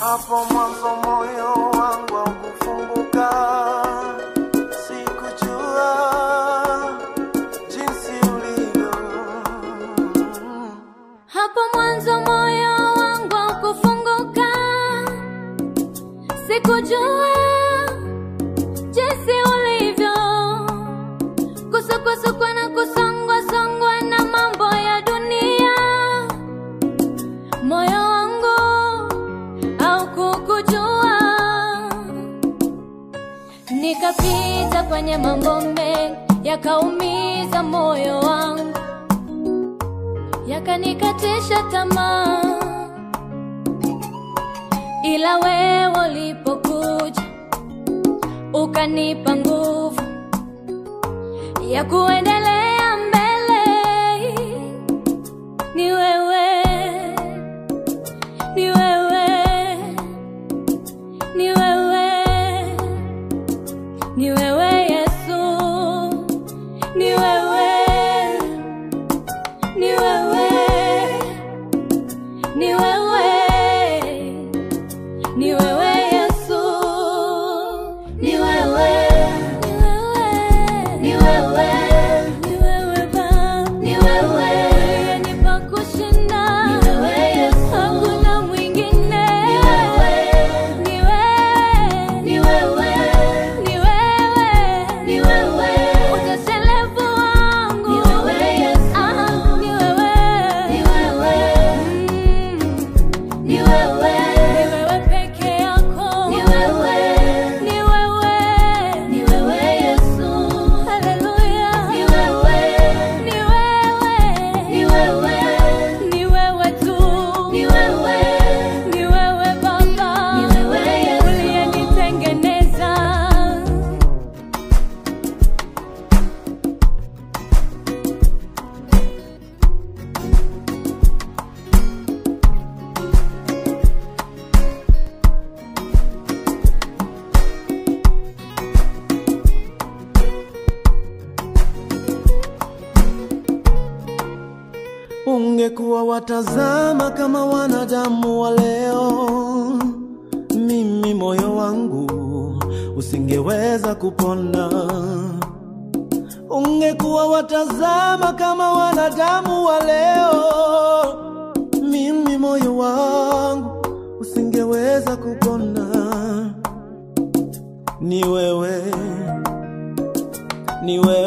Hapo mwanzo moyo wangu haukufunguka, sikujua jinsi ulivyo. Hapo mwanzo moyo wangu haukufunguka, sikujua jinsi ulivyo, kusukwasukwa na kusongwa songwa na mambo ya dunia. Moyo wangu haukukujua, nikapita kwenye mambo mengi yakaumiza moyo wangu yakanikatisha tamaa, ila wewe ulipokuja ukanipa nguvu ya kuendelea mbele. Ni wewe, ni wewe, ni wewe, ni wewe Yesu, ni wewe ni wewe, ni wewe, ni wewe Yesu, ni wewe, ni wewe, ni wewe, ni wewe Baba, ni wewe uliyenipa kushinda, ni wewe Yesu, hakuna mwingine, ni wewe, ni wewe, ni wewe, ni wewe, ni wewe, utoshelevu wangu, ni wewe Yesu, ah, ni wewe, ni wewe, mm, ni wewe, ni wewe peke yako, ni wewe, ni wewe, ni wewe Yesu, haleluya, ni wewe, ni wewe, ni wewe, ni wewe tu, ni wewe, ni wewe Baba, ni wewe Yesu, uliyenitengeneza. Ungekuwa watazama kama wanadamu wa leo, mimi moyo wangu usingeweza kupona. Ungekuwa watazama kama wanadamu wa leo, mimi moyo wangu usingeweza kupona. Ni wewe, ni wewe